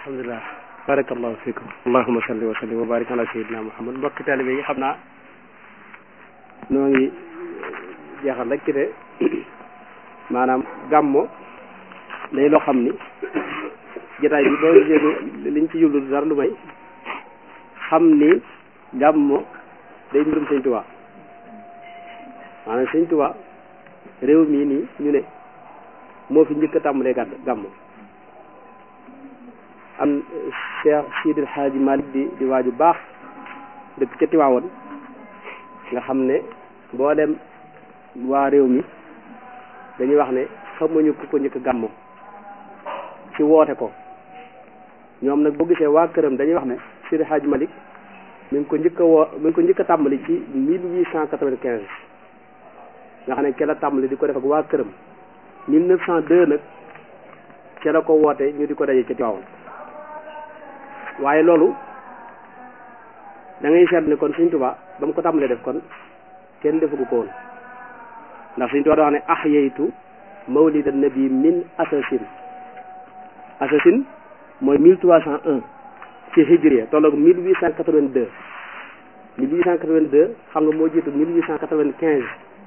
alhamdulilah barakallahu fikum allahuma salli wa sallim wa barik ala sayyidina muhammad mbokki taalibe yi xam naa noo ngi jeexal rek ci de maanaam gàmmo day loo xam ni jotaay bi boo gisee liñ ci jublu dara lu may xam ni gàmmo day mbirum sëñ Tuubaa maanaam sëñ Tuubaa réew mii nii ñu ne moo fi njëkk a tàmbalee gàdd gàmmo am Cheikh Sidil Hadji Malick di di waaju baax dëkk ca Tiwaawoon nga xam ne boo dem waa réew mi dañuy wax ne xamuñu ku ko njëkk gàmmo ci woote ko ñoom nag boo gisee waa këram dañuy wax ne Sidil Hadji Malick mi ngi ko njëkk a woo mi ngi ko njëkk a tàmbali ci mille huit cent quatre-vingt-quinze nga xam ne ke la tàmbali di ko def ak waa këram mille neuf cent deux nag ca la ko woote ñu di ko daje ca Tiwaawoon waaye loolu da ngay seet ne kon Sëñ Tuubaa ba mu ko tàmbalee def kon kenn defagu ko woon ndax Sëñ Tuubaa da wax ne ahyaytu mawlida nabi min asasin asasin mooy mille trois cent un ci hijriya tolloog mille huit cent quatre-vingt-deux mille huit cent quatre-vingt-deux xam nga moo jiitu mille huit cent quatre-vingt-quinze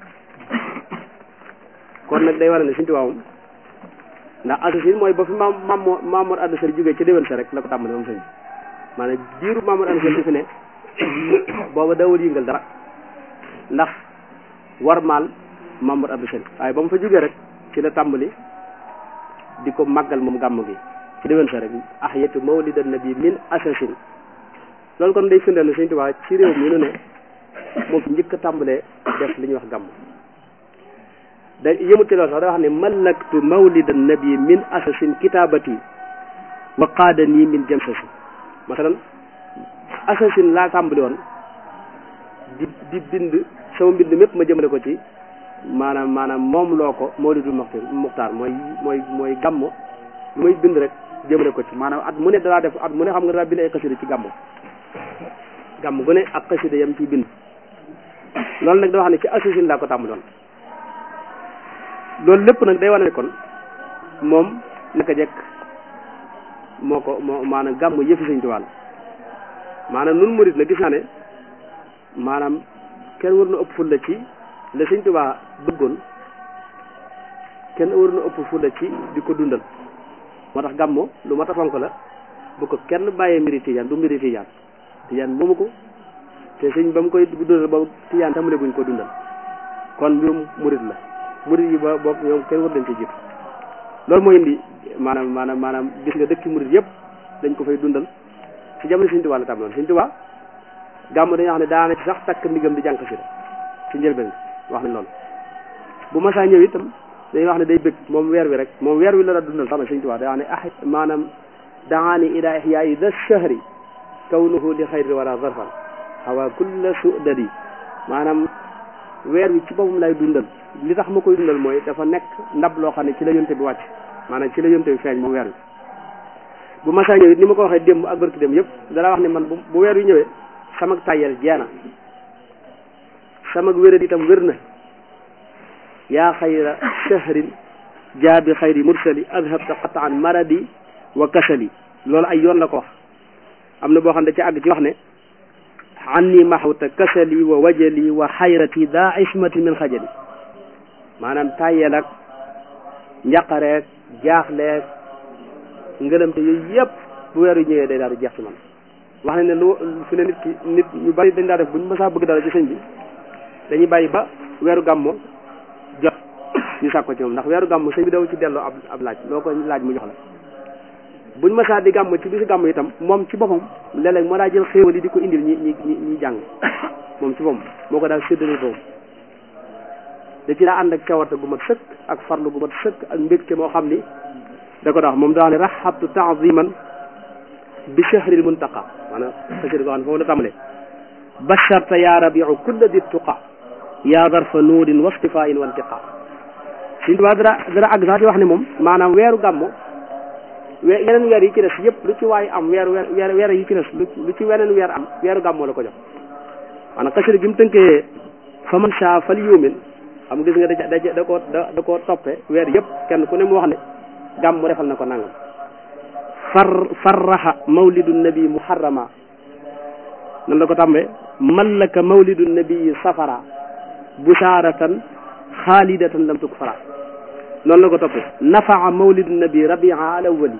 kon nag day war ne Sëñ Tuubaa moom ndax asasin mooy ba fi maam maam Mamour Anta Sali jógee ca déwén sa rek la ko tàmbali moom sëñ maanaam diiru Mamour Anta Sali fi ne booba dawul yëngal dara ndax war maal Mamour Anta Sali waaye ba mu fa jógee rek ci la tàmbali di ko màggal moom gàmm gi ci déwén sa rek ahyatu mawlidan nabi min asasin loolu kon day firndeel ne Sëñ Tuubaa ci réew mi nu ne moo fi njëkk a tàmbalee def li ñuy wax gàmm da yëmut ci loolu sax da wax ne malaktu mawlidan nabi min asasin kitabati wa qaadanii min jamsasi masalan asasin laa tàmbali woon di di bind sama mbind mépp ma jëmale ko ci maanaam maanaam moom loo ko mawlidul muxtar muxtaar mooy mooy mooy gàmmo lu may bind rek jëmale ko ci maanaam at mu ne dalaa def at mu ne xam nga dalaa bind ay xasida ci gàmmo gàmm gu ne ak xasida yam ciy bind loolu nag da wax ne ci asasin laa ko tàmbali woon loolu lépp nag day wane ne kon moom naka jekk moo ko moo maanaam gàmm yëfi Sëñ Tuubaa la maanaam nun murit na gis naa ne maanaam kenn war na ëpp fulla ci la Sëñ Tuubaa bëggoon kenn war na ëpp fulla ci di ko dundal moo tax gàmmo lu mat a fonk la bu ko kenn bàyyee mbiri tijaan du mbiri tijaan tijaan moomu ko te sëñ ba mu koy dundal ba tijaan tamale guñ ko dundal kon mbirum murit la murit yi ba bopp ñoom kenn war leen ci jiitu loolu moo indi maanaam maanaam maanaam gis nga dëkki murit yëpp dañ ko fay dundal ci jamono Sëñ Tuubaa la tàmbaloon Sëñ Tuubaa gàmm dañuy wax ne daana ci sax takk ndigam di jànk si ci njëlbeen wax nañ loolu bu masaa ñëw itam dañuy wax ne day bëgg moom weer wi rek moom weer wi la la dundal sax na Sëñ Tuubaa day wax ne ah maanaam daani ila ihyaayi da shahri kawnuhu li xayri wala zarfan xawa kulla sudadi maanaam weer wi ci boppam lay dundal li tax ma koy dundal mooy dafa nekk ndab loo xam ne ci la yonte bi wàcc maanaam ci la yonte bi feeñ moom weer wi bu masaa ñëw it ni ma ko waxee démb ak barki démb yëpp dara wax ne man bu weer wi ñëwee sama tàyyel jeena sama wérat itam wér na yaa xayra shahrin jaabi xayri mursali adhabta qataan maradi wa kasali loolu ay yoon la ko wax am na boo xam ne da ci àgg ci wax ne anni maxawta kasali wa wajali wa xayrati daa ismati min xajali maanaam tàyyeel ak njàqareeg jaaxleeg ngëlëmte yooyu yëpp bu weer yu ñëwee day daal di jeex ci man wax ne ne lu fi ne nit ki nit ñu bari dañ daa def bu ñu mësaa bëgg dara ci sëñ bi dañuy bàyyi ba weeru gàmmo jot ñu sàkk ko ci moom ndax weeru gàmmo sëñ bi daw ci delloo ab ab laaj loo ko laaj mu jox la buñ mësaa di gàmm ci bisu gàmm itam moom ci boppam léeg-léeg moo daa jël xéewal yi di ko indil ñi ñi ñi ñi jàng moom ci boppam moo ko daal séddale boppam da ci daa ànd ak cawarte gu mat sëkk ak farlu gu mat sëkk ak mbégte moo xam ni da ko daa moom daa ne raxabtu taaziman bi shahril muntaqa maanaam xasida goo xam ne foofu la tàmbalee basharta ya rabiu kulla di tuqa ya darfa nuurin wa stifain wa intiqa suñ tubaa dara dara àgg sax di wax ne moom maanaam weeru gàmmo we yeneen weer yi ci des yëpp lu ci waay am weer weer weer yi ci des lu ci weneen weer am weeru gàmmoo la ko jox maanaam xasida gi mu tënkee fa man saa fal yuumin xam gis nga da da da koo da da koo toppe weer yëpp kenn ku ne mu wax ne gàmmu defal na ko nangam far farraxa mawlidu nabi muharrama nan la ko tàmbee mallaka mawlidu nabi safara busharatan xaalidatan lam tuk fara noonu la ko toppee nafaa mawlidu nabi rabia al awali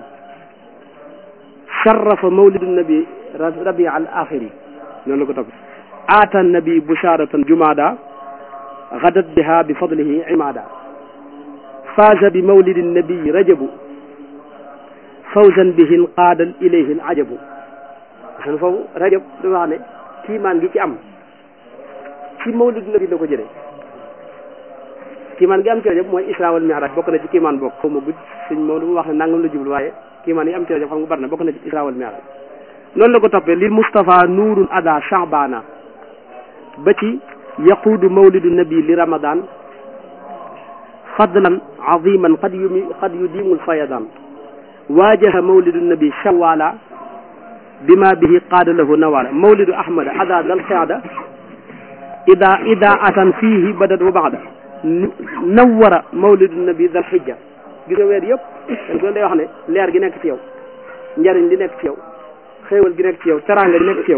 sharrafa mawlidu nabi rabia al axiri noonu la ko toppee aata nabi busharatan jumada gadat biha bi fadlihi imada faaza bi mawlidi nabi rajabu fawzan bihi qaadal ilayhi al ajabu xan foofu rajab dafa wax ne kiimaan gi ci am ci mawlid nabi la ko jëlee kiimaan gi am ci rajab mooy isra wal mi'raj bokk na ci kiimaan bokk xaw ma gudd suñ Maodo mu wax ne nangam la jublu waaye kiimaan yi am ci rajab xam nga bari na bokk na ci isra wal mi'raj noonu la ko toppee lil Mustafa nuurun ada sha'bana ba ci yaquudu mawlidu nabi li ramadan fadlan aziman qad yumi qad yudimul fayadan waajaha mawlidu nabi shawala bima bihi qaada lahu nawala mawlidu ahmada ada dal qiada ida ida atan fihi badat wa baxda nawara mawlidu nabi dal xijja gis nga weer yëpp dañ ko day wax ne leer gi nekk ci yow njariñ li nekk ci yow xéewal gi nekk ci yow teraanga gi nekk ci yow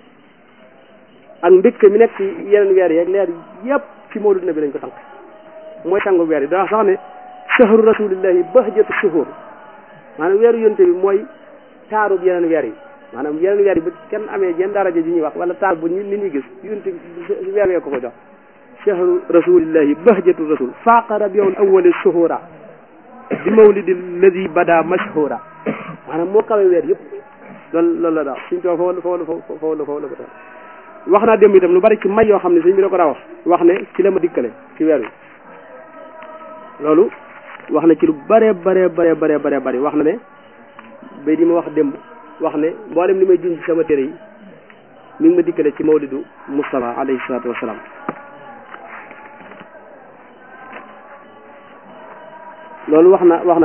ak mbégte mi nekk ci yeneen weer yeeg leer yëpp ci mawlidu nabi lañ ko tànk mooy sangu weer yi daa sax ne shahru rasulillahi bahjatu shuhur maanaam weeru yonte bi mooy taarub yeneen weer yi maanaam yeneen weer yi bu kenn amee jenn daraja ji ñuy wax wala taar bu nit ñi gis yonte bi weer wee ko ko jox shahru rasulillahi bahjatu rasul faaqa rabiul awwali shuhura bi mawlidi alladi bada mashhura maanaam moo kawe weer yëpp loolu loolu la daal suñ too foofu la foofu la foofu la foofu la ko tax wax naa démb itam lu bari ci may yoo xam ne sëñ bi da ko daa wax wax ne ci la ma dikkale ci weer wi loolu wax na ci lu bare bare bare bare bare bari wax na ne bay di ma wax démb wax ne mboolem li may junj ci sama téere yi mi ngi ma dikkale ci mawlidu Mustafa alayhi salaatu wasalaam loolu wax na wax na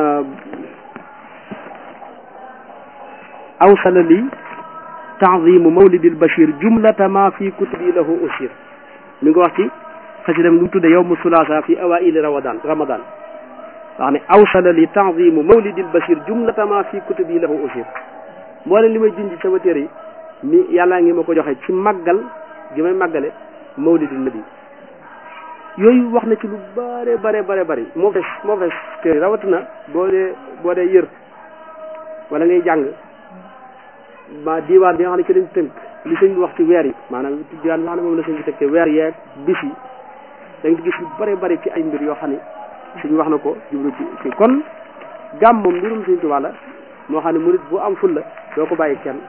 awsala li taazimu mawlidil bashir jumlata ma fi kutubi lahu usir mi ngi wax ci xasidam lu mu tudde yowmu sulaasa fi awaili ramadan ramadan wax ne awsala li taazimu mawlidil bashir jumlata ma fi kutubi lahu usir mboolem li may junj sama téere yi ni yàllaa ngi ma ko joxe ci màggal gi may màggale mawlidul nabi yooyu wax na ci lu bare bare bare bari moo fees moo fees téere rawatina boo dee boo dee yër wala ngay jàng ma diwaan bi nga xam ne ci lañ tënk li sëñ bi wax ci weer yi maanaam diwaan bi nga xam ne moom la sëñ bi tënk weer yeeg bis yi da nga gis lu bare bari ci ay mbir yoo xam ne suñ wax na ko jublu ci ci kon gàmm moom mbirum Sëñ Tuubaa la moo xam ne murit bu am ful la doo ko bàyyi kenn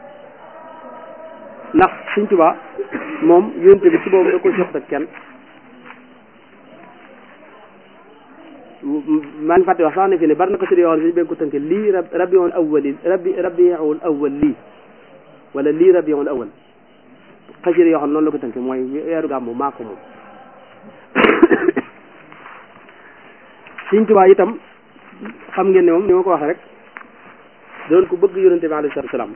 ndax Sëñ Tuubaa moom yónte bi ci boobu da ko jox ak kenn maa ngi fàtte wax sax ne fi ne bari na ko si yoo xam ne dañ ko tënke lii rabiul awwal rabi rabiul awwal lii wala lii rabiul awwal xasida yoo xam ne noonu la ko tënke mooy weeru gàmmu maa ko moom Sëñ Tuubaa itam xam ngeen ne moom ni ma ko waxee rek doon ko bëgg yonente bi alayhi salaatu salaam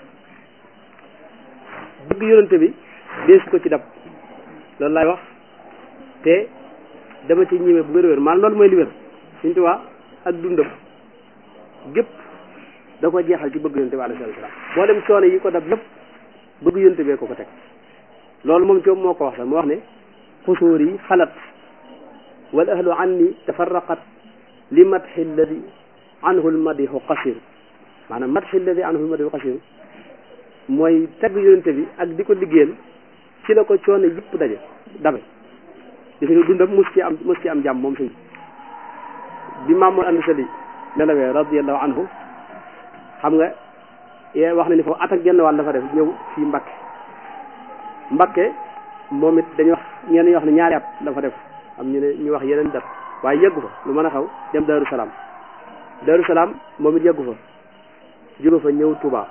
bëgg yonente bi dees ko ci dab loolu laay wax te dama ci ñime bu wér-wér maanaam loolu mooy li wér Sëñ Tuubaa ak dundam gépp da ko jeexal ci bëgg yonente bi alayhi salaatu salaam boo dem coono yi ko dab lépp bëgg yonente bee ko ko teg loolu moom ci moo ko wax sax mu wax ne xusóor yi xalat wal ahlu anni tafarraqat li madxi alladi anhu lmadixu qasir maanaam madxi alladi anhu lmadixu qasir mooy tagg yonente bi ak di ko liggéeyal ci la ko coono yëpp daje dabe gis nga dundam mus ci am mus ci am jàmm moom suñ bi Mamour Andi Sali nelawee radiallahu anhu xam nga yee wax na ni foofu at ak genn wàll dafa def ñëw fii Mbakke Mbakke moom it dañuy wax ñenn ñi wax ne ñaari at dafa def am ñu ne ñu wax yeneen dat waaye yeggu fa lu mën a xaw dem Daaru Salaam Daaru Salaam moom it yeggu fa jóge fa ñëw Touba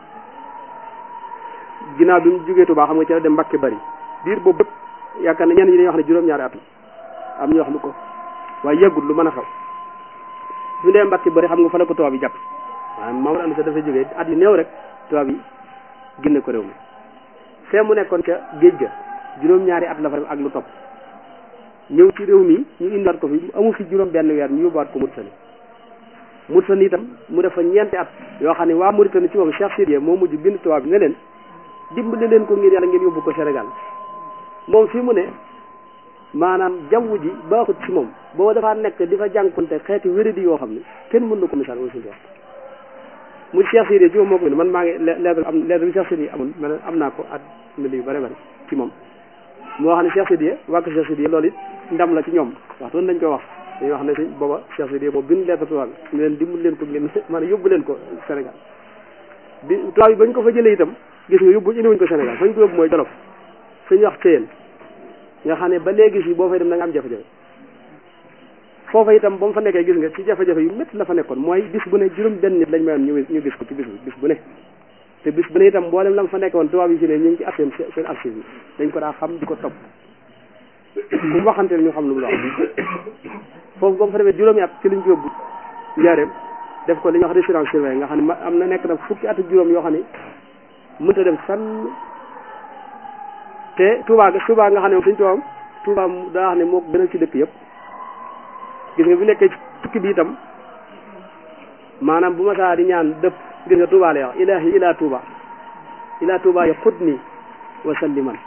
ginnaaw bi mu jógee Touba xam nga ci la dem Mbakke bari biir boobu bëpp yaakaar na ñenn ñi dañuy wax ne juróom-ñaari at la am ñu wax lu ko waaye yeggul lu mën a xaw su dee Mbakke bari xam nga fa la ko tubaab yi jàpp maanaam Mamadou Anta dafa jógee at yu néew rek tubaab yi génne ko réew mi fee mu nekkoon ca géej ga juróom-ñaari at la fa def ak lu topp ñëw ci réew mi ñu indiwaat ko fi amu fi juróom benn weer ñu yóbbuwaat ko Mauritanie Mauritanie itam mu def fa ñeenti at yoo xam ne waa Mauritanie ci moom Cheikh Sidiye moo mujj bind tubaab bi nga leen dimbali leen ko ngir yàlla ngeen yóbbu ko Sénégal moom fii mu ne maanaam jaww ji baaxut ci moom boo dafaa nekk di fa jànkonte xeeti wéradi yoo xam ne kenn mën na ko misaal mooy suñu wax mu Cheikh Sidiye ci moom moo ko bind man maa ngi lettre am lettre bi Cheikh Sidiye amoon man am naa ko at mili yu bëri bëri ci moom moo wax ne Cheikh Sidiye wàkk Cheikh Sidiye loolu it ndam la ci ñoom waxtu dañ koy wax dañuy wax ne si booba Cheikh Sidiye moo bind lettre tubaab bi ñu leen dimbali leen ko ngeen maanaam yóbbu leen ko Sénégal bi tubaab yi bañ ko fa jëlee itam gis nga yóbbu indiwuñ ko Sénégal fañ ko yóbbu mooy Jolof suñu wax Ceyeen nga xam ne ba léegi si boo fay dem da nga am jafe-jafe foofa itam ba mu fa nekkee gis nga ci jafe-jafe yu métti la fa nekkoon mooy bis bu ne juróom benn nit lañ mayoon ñu ñu gis ko ci bis bis bu ne te bis bu ne itam mboolem la mu fa nekkoon tubaab yi si ne ñu ngi ci at seen seen archive yi dañ ko daa xam di ko topp ku mu waxante ñu xam lu mu la wax foofu ba mu fa demee juróomi at ci liñ ko yóbbu njaareem def ko li ñuy wax résidence surveillée nga xam ne am na nekk na fukki at ak juróom yoo xam ne mënta dem fenn te Touba Touba nga xam ne moom suñ tubaab Touba daa wax ne moo ko gënal ci dëkk yëpp gis nga bu nekkee ci tukki bi itam maanaam bu ma saa di ñaan dëpp gis nga Touba lay wax ilahi ila Touba ila Touba ya xut ni wa salliman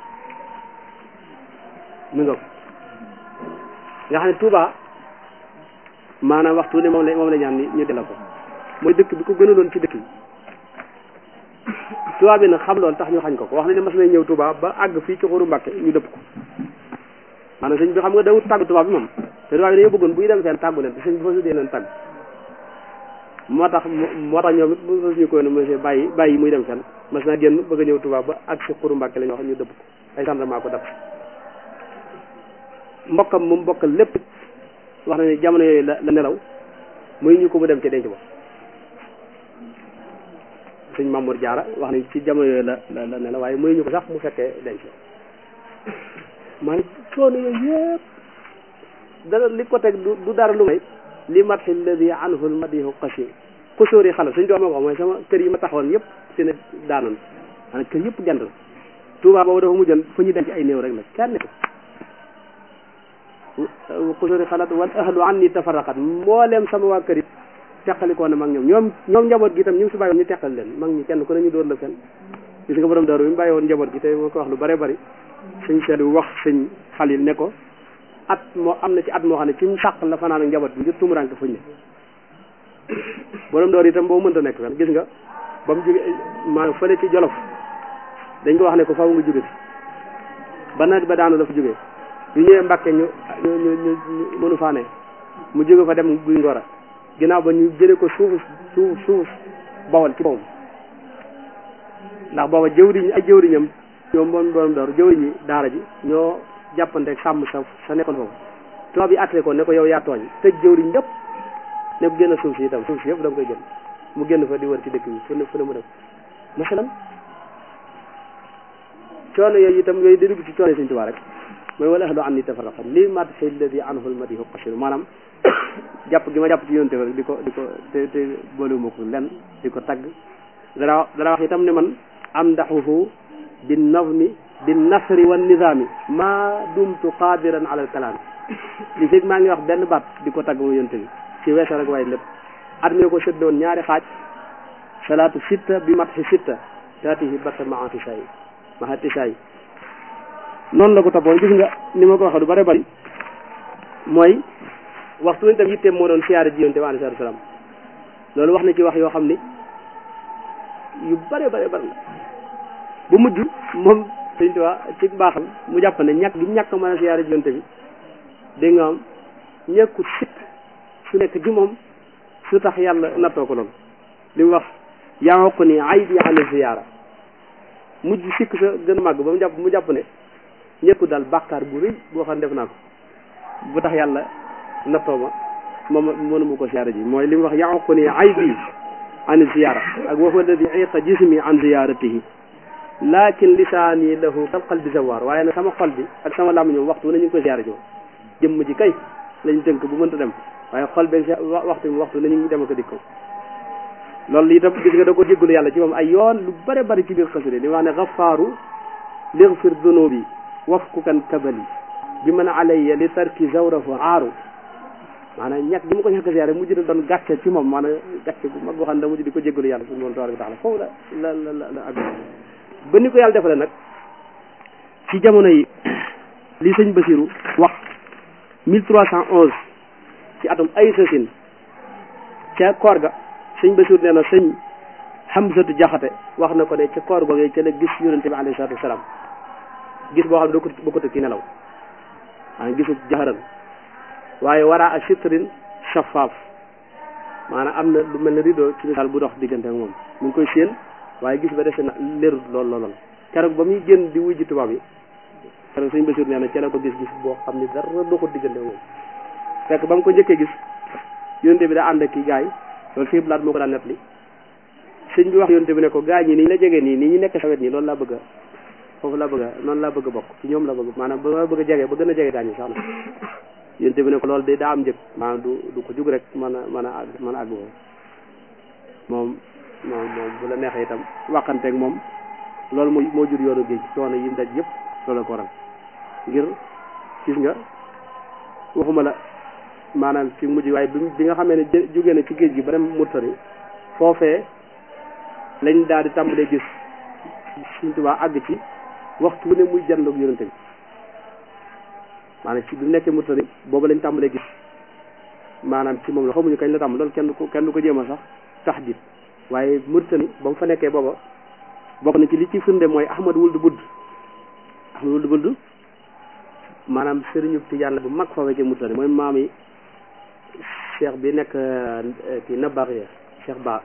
mi nga nga xam ne Touba maanaam waxtu ne moom la moom la ñaan ni ñu dela ko mooy dëkk bi ko gënaloon ci dëkk yi Touba bi nag xam loolu tax ñu xañ ko ko wax nañ ne mas nañ ñëw Touba ba àgg fii ci xuru Mbàkke ñu dëpp ko maanaam sëñ bi xam nga dawut tàggu Touba bi moom te Touba bi dañoo bëggoon buy dem fenn tàggu leen te sëñ bi fa su dee leen tàgg moo tax moo tax ñoom it bu ñu koy ne monsieur bàyyi bàyyi muy dem fenn mas naa génn bëgg a ñëw Touba ba àgg ci xuru Mbàkke la ñu wax ñu dëpp ko ay gendarme ko dab mbokkam mu mbokkal lépp wax na ne jamono yooyu la la nelaw muy ñu ko mu dem ci denc ba sëñ Mamour Diarra wax nañ ci jamono yooyu la la la nelaw waaye muy ñu ko sax mu fekkee denc maanaam coono yooyu yëpp dara li ko teg du dara lu may li matxi alladi anhu lmadihu qasir xusóor yi xala suñ doom ko mooy sama kër yi ma taxawoon yëpp si ne daanoon maanaam kër yëpp jant la Touba boobu dafa mujjoon fu ñu denc ay néew rek la kenn xusóor yi xalaat wal ahlu an ni tafarraqat mbooleem sama waa kër yi teqalikoo na mag ñoom ñoom ñoom njaboot gi itam ñu ngi fi bàyyi woon ñu teqal leen mag ñi kenn ku ne ñu dóor la fenn gis nga borom daaru bi mu bàyyi woon njaboot gi te moo ko wax lu bare bari sëñ seetlu wax sëñ xalil ne ko at moo am na ci at moo xam ne ci mu sàq la fanaan ak njaboot bi ngir tumuranke fuñ ne borom door itam boo mënta nekk fenn gis nga ba mu jóge maanaam fële ci jolof dañ ko wax ne ko faaw nga jóge ba nawet ba daanu la fa jógee yu ñëwee mbàkke ñu ñu ñu ñu mënu faa ne mu jóge fa dem guy ngora ginnaaw ba ñu jëlee ko suuf suuf suuf bawal ci bawam ndax booba jëwriñ ay jëwriñam ñoom moom borom door jëwriñi daara ji ñoo jàppante sàmm sa sa nekkoon foofu tubaab bi àttee ko ne ko yow yaa tooñ tëj jëwriñ yëpp ne ko génn suuf si itam suuf si yëpp da nga koy génn mu génn fa di wër ci dëkk bi fu ne fu ne mu dem masalan coono yooyu itam yooyu di dugg ci coono Sëñ Tuubaa rek mooy wala ahlu an ni tafarraqa li madxi alladi anhu lmadihu qasir maanaam jàpp gi ma jàpp ci yonte rek di ko di ko te te boolewuma ko lenn di ko tagg dara dara wax itam ne man amdaxuhu bin nazmi bin nasri wan nizaami maa dumtu qadiran ala al kalaam li fekk maa ngi wax benn baat di ko tagg mu yonte bi ci weesa rek waaye lépp at mi ko séddoon ñaari xaaj salaatu sitta bi matxi sitta taatihi batta maa tisaay maa tisaay noonu la ko toppoon gis nga ni ma ko waxee du bare bari mooy waxtu nañ tam yitteem moo doon siyaare ji yonte bi alayhi salaam loolu wax na ci wax yoo xam ni yu bare bare bari la bu mujj moom sëñ Tuubaa ci baaxal mu jàpp ne ñàkk gi ñàkk mën a siyaare ji yonte bi dégg nga am ñàkkut sikk su nekk ci moom su tax yàlla nattoo ko loolu li mu wax yaa ko ni ay bi ana ziyaara mujj sikk sa gën a màgg ba mu jàpp mu jàpp ne ñekku daal bàkkaar bu rëy boo xam ne def naa ko bu tax yàlla nattoo ma moom mënuma ko siyaara ji mooy li mu wax yaa ko ni ay bi an ziyaara ak wa huwa alladi iqa jismi an ziyaratihi lakin lisaani lahu kal qalbi zawaar waaye nag sama xol bi ak sama làmmiñ ñoom waxtu na ñu ngi koy siyaara ji moom jëmm ji kay lañ tënk bu mënta dem waaye xol beeg waxtu bi waxtu na ñu ngi dem ak a dikk loolu itam gis nga da ko jéggalu yàlla ci moom ay yoon lu bare bari ci biir xasida li wax ne xafaaru ligfir dunubi wafkukan kabali bi man alayya li tarki zawrahu aaru maanaam ñàkk gi ma ko ñàkk siyaare mujj na doon gàcce ci moom maanaam gàcce bu mag boo xam ne da mujj di ko jéggalu yàlla suñu moom tabaraka taala foofu la la la la la ak ba ni ko yàlla defale nag ci jamono yi li sëñ Basiru wax mille trois cent onze ci atum ay sasin ca koor ga sëñ Basiru nee na sëñ Hamsatu Jaxate wax na ko ne ca koor googee ca la gis yonente bi alayhi salaatu wasalaam gis boo xam ne doo ko bokkut ki nelaw maanaam gisu jaxaran waaye waraa a sitrin shafaaf maanaam am na lu mel ne rideau ci misaal bu dox diggante ak moom mu ngi koy séen waaye gis ba dese na leerut lool lool keroog ba muy génn di wuy ji tubaab yi keroog sëñ Basiir nee na ca la ko gis gis boo xam ne dara doxut diggante ak moom fekk ba mu ko njëkkee gis yonte bi daa ànd ak kii gaay loolu fii blaat moo ko daan net li sëñ bi wax yonte bi ne ko gaay ñi ni ñu la jege nii nii ñu nekk sawet nii loolu laa bëgg a foofu laa bëgg a noonu laa bëgg a bokk ci ñoom la bëgg maanaam ba ma bëgg a jege ba gën a jege gaañu sax na yonte bi ne ko loolu de daa am njëg maanaam du du ko jug rek mën a mën a àgg mën a àgg moom moom moom moom bu la neexee itam waxanteeg moom loolu moo moo jur yoonu géej coono yi mu daj yëpp loolu ko waral ngir gis nga waxuma la maanaam ci mujj waaye bi bi nga xamee ne jógee na ci géej gi ba dem Murtani foofee lañ daal di tàmbalee gis Sëñ Tuubaa àgg ci waxtu wu ne muy jandoog yonente bi maanaam ci bi mu nekkee Murtani boobu lañ tàmbalee gis maanaam ci moom la xamuñu kañ la tàmm loolu kenn du ko kenn du ko jéem a sax tax dit waaye Murtani ba mu fa nekkee booba bokk na ci li ci firnde mooy Ahmad Wuld Budd Ahmad Wuld Budd maanaam sëriñu Tijaan la bu mag fa wecce Murtani mooy maam yi cheikh bi nekk kii nabax ya cheikh ba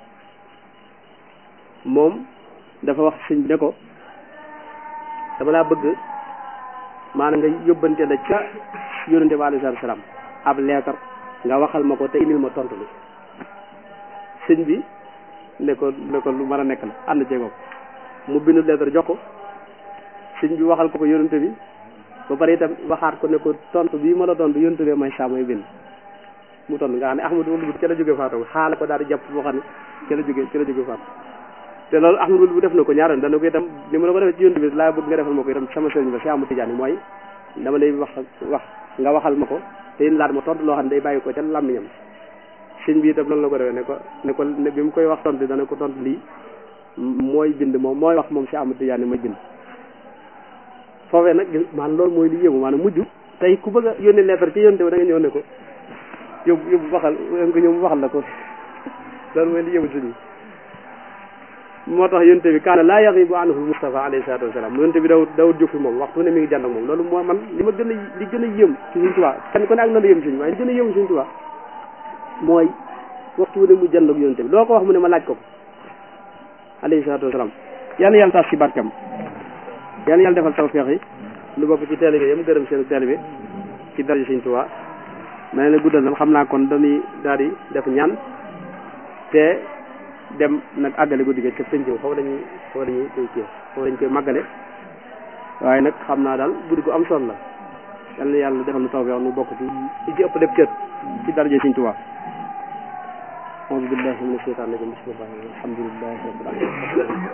moom dafa wax sëñ bi ne ko dama laa bëgg maanaam nga yóbbante la ca yonente bi alayhi salaatu salaam ab leetar nga waxal ma ko te indil ma tontu li sëñ bi ne ko ne ko lu mën a nekk la ànd ceegoo mu bindu leetar jox ko sëñ bi waxal ko ko yonente bi ba pare itam waxaat ko ne ko tontu bii ma la tontu yonente bi may saa mooy bind mu tontu nga xam ne Ahmadu wul bu ca la jóge faatu xaala ko daal di jàpp boo xam ne ca la jóge ca la jóge faatu te loolu Ahmadu wul bu def na ko ñaaroon dana ko itam ni ma la ko defee ci yonente bi laa bëgg nga defal ma ko itam sama sëriñ ba si amu tijaan yi mooy dama lay wax wax nga waxal ma ko te laat ma tontu loo xam ne day bàyyi ko ca làmmiñam sëñ bi itam loolu la ko defee ne ko ne ko bi mu koy wax tontu dana ko tontu lii mooy bind moom mooy wax moom si amu tijaan yi mooy bind foofee nag maanaam loolu mooy li yéemu maanaam mujj tey ku bëgg a yónni lettre ci yónte bi da nga ñëw ne ko yóbbu yóbbu waxal nga ñëw waxal la ko loolu mooy li yéemu sëñ bi moo tax yónte bi kaana laa yaxibu anhu Mustafa alayhi salaatu wasalaam yónte bi dawut dawut jóg fi moom waxtu ne mi ngi jànd ak moom loolu moo man li ma gën a li gën a yéem ci Sëñ Tuubaa kenn ku ne ak na la yéem sëñ waaye li gën a yéem Sëñ Tuubaa mooy waxtu ne mu jànd ak yónte bi loo ko wax mu ne ma laaj ko ko alayhi salaatu wasalaam yal na yàlla taas ci barkam yal na yàlla defal tawfeex yi lu bokk ci taalibe yam gërëm seen taalibe ci daraja Sëñ Tuubaa ma ne guddal na xam naa kon dañuy daal di def ñaan te dem nag àggale guddi gi ca penc foofu dañuy foofu dañuy koy kii foofu dañ koy màggale waaye nag xam naa daal guddi gu am solo la yal na yàlla defal nu tawfeex nu bokk ci ci ci ëpp def cër ci daraja Sëñ Tuubaa auzu billahi mina shaytaani rajim bismillahi alhamdulillahi rabbil alamin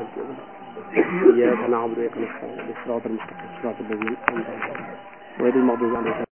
iyyaka na'budu wa iyyaka nasta'in ihdinas siratal mustaqim siratal ladzina an'amta alayhim ghayril maghdubi alayhim